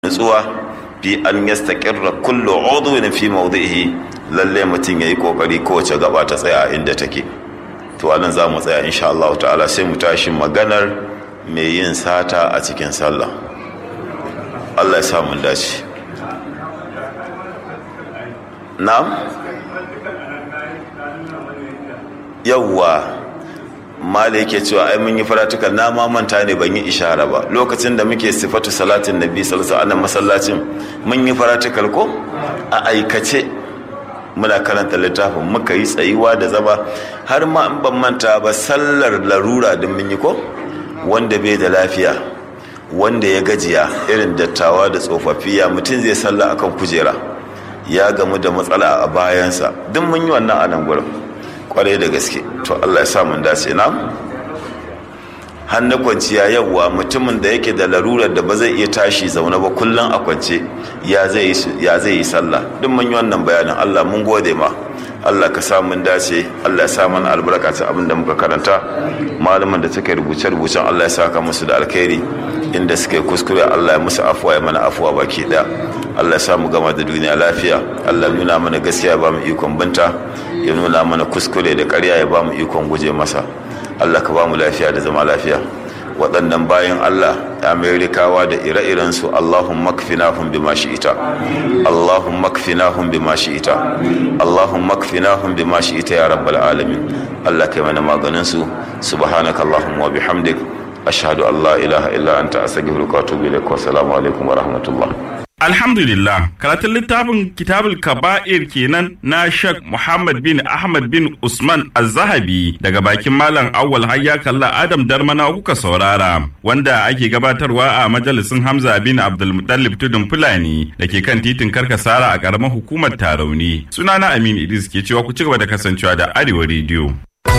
nutsuwa fi an yastaqirra kullu udwin fi mawdihi lalle mutum yayi kokari kowace gaba ta tsaya inda take to anan za mu tsaya insha Allah ta'ala sai mu tashi maganar mai yin sata a cikin sallah Allah ya sa mun dace na'am yawwa mala yake cewa ai mun yi faratukan na ma manta ne ban yi ishara ba lokacin da muke sifatu salatin nabi sallallahu alaihi masallacin mun yi faratukal ko a aikace muna karanta littafin muka yi tsayuwa da zama har ma in ban manta ba sallar larura din mun yi ko wanda bai da lafiya wanda ya gajiya irin dattawa da tsofaffi ya mutum zai salla akan kujera ya gamu da matsala a bayansa duk mun yi wannan a nan gurin kwarai da gaske to Allah ya sa mun dace na hannu kwanciya yawwa mutumin da yake da larurar da ba zai iya tashi zaune ba kullum a kwance ya zai yi sallah duk mun yi wannan bayanin Allah mun gode ma Allah ka sa mun dace Allah ya sa mana albarka ta abin da muka karanta malaman da suka rubuce rubucen Allah ya saka musu da alkhairi inda suka yi kuskure Allah ya musu afuwa ya mana afuwa baki daya Allah ya sa mu gama da duniya lafiya Allah ya nuna mana gaskiya ba mu ikon binta ya nuna mana kuskure da ƙarya ya ba mu ikon guje masa Allah ka ba mu lafiya da zama lafiya waɗannan bayan Allah Amerikawa da ire-irensu Allahumma kfinahum bima shi'ita Allahumma kfinahum bima shi'ita Allahumma kfinahum bima shi'ita ya rabbal alamin Allah kai mana maganin su subhanaka Allahumma wa bihamdik ashhadu an la ilaha illa anta astaghfiruka wa atubu ilaik wa assalamu alaikum wa rahmatullah Alhamdulillah, karatun littafin kitabul kaba'ir kenan na Sheikh Muhammad bin Ahmad bin Usman Az-Zahabi daga bakin Malam Awwal Hayya Kalla Adam Darmana kuka saurara, wanda ake gabatarwa a majalisin Hamza bin Abdulmutallib Tudun Fulani da ke kan titin Karkasara a ƙaramar hukumar Tarauni. Sunana Amin Idris ke cewa ku ci gaba da kasancewa da Arewa Radio.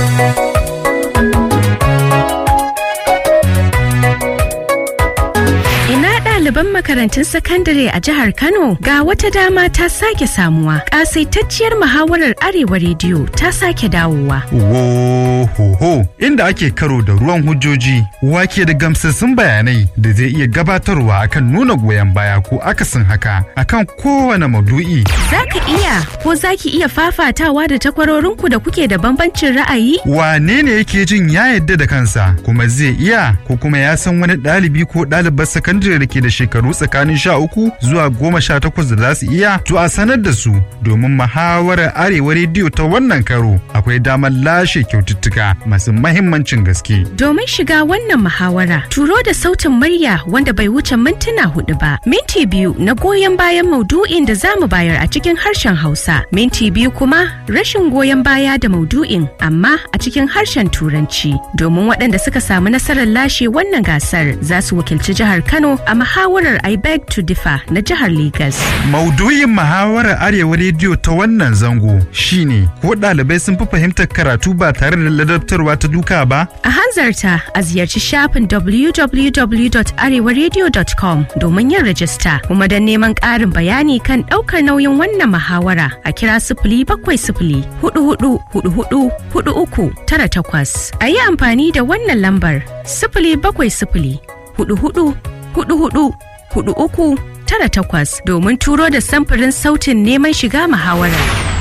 ɗaliban makarantun sakandare a jihar Kano ga wata dama ta sake samuwa. Ƙasaitacciyar muhawarar Arewa rediyo ta sake dawowa. Wohoho inda ake karo da ruwan hujjoji wake da gamsassun bayanai da zai iya gabatarwa akan nuna goyon baya ko akasin haka akan kowane maudu'i. Za ka iya ko za ki iya fafatawa da takwarorinku da kuke da bambancin ra'ayi? Wane ne yake jin ya yadda da kansa kuma zai iya ko kuma ya san wani ɗalibi ko ɗalibar sakandare da ke da shekaru tsakanin sha uku zuwa goma sha takwas da za su iya to a sanar da su domin muhawarar arewa rediyo ta wannan karo akwai damar lashe kyaututtuka masu mahimmancin gaske. Domin shiga wannan muhawara turo da sautin murya wanda bai wuce mintuna hudu ba minti biyu na goyon bayan maudu'in da zamu bayar a cikin harshen Hausa minti biyu kuma rashin goyon baya da maudu'in amma a cikin harshen Turanci domin waɗanda suka samu nasarar lashe wannan gasar za su wakilci jihar Kano a muhawarar I beg to differ na jihar Legas. Maudu'in muhawarar Arewa rediyo ta wannan zango shine ko ɗalibai sun fi fahimtar karatu ba tare da ladabtarwa ta duka ba? A hanzarta a ziyarci shafin www.arewaradio.com domin yin rajista kuma don neman ƙarin bayani kan ɗaukar nauyin wannan muhawara a kira sifili bakwai sifili hudu hudu hudu hudu hudu uku tara takwas. A yi amfani da wannan lambar sifili bakwai sifili hudu hudu hudu hudu hudu uku tara takwas domin turo da samfurin sautin neman shiga muhawara.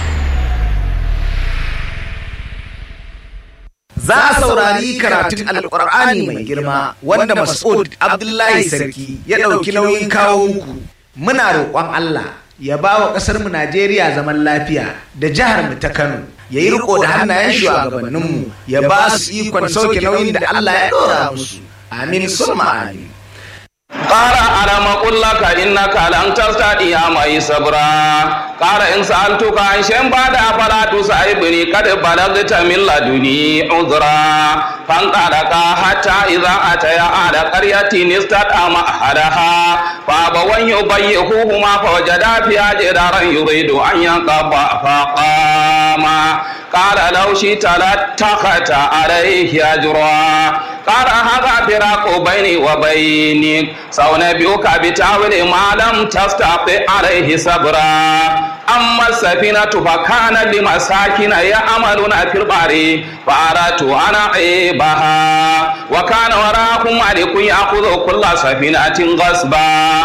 Za a saurari karatun Alƙur'ani mai girma wanda Mas'ud Abdullahi Sarki ya ɗauki nauyin kawo muku. Muna roƙon Allah ya ba wa ƙasarmu Najeriya zaman lafiya da jihar mu ta Kano. Ya yi riko da hannayen shugabanninmu ya ba su ikon sauke nauyin da Allah ya ɗora musu. Amin summa amin. قال ألم أقل لك إنك لن تستطيع معي صبرا قال إن سألتك عن شيء بعد فلا تسألني قد بلغت من لدني عذرا فانطلقا حتى إذا أتيا أهل قرية استطعم أحدها فأبوا يضيفوهما فوجدا فيها جدارا يريد أن ينقض فقام قال لو شئت لاتخذت عليه أجرا قال هذا فراق بيني وبينك سأنبئك بتأويل ما لم تستطع عليه صبرا أما السفينة فكان لمساكن يعملون في البحر فأردت أن أعيبها وكان وراءهم ملك يأخذ كل سفينة غصبا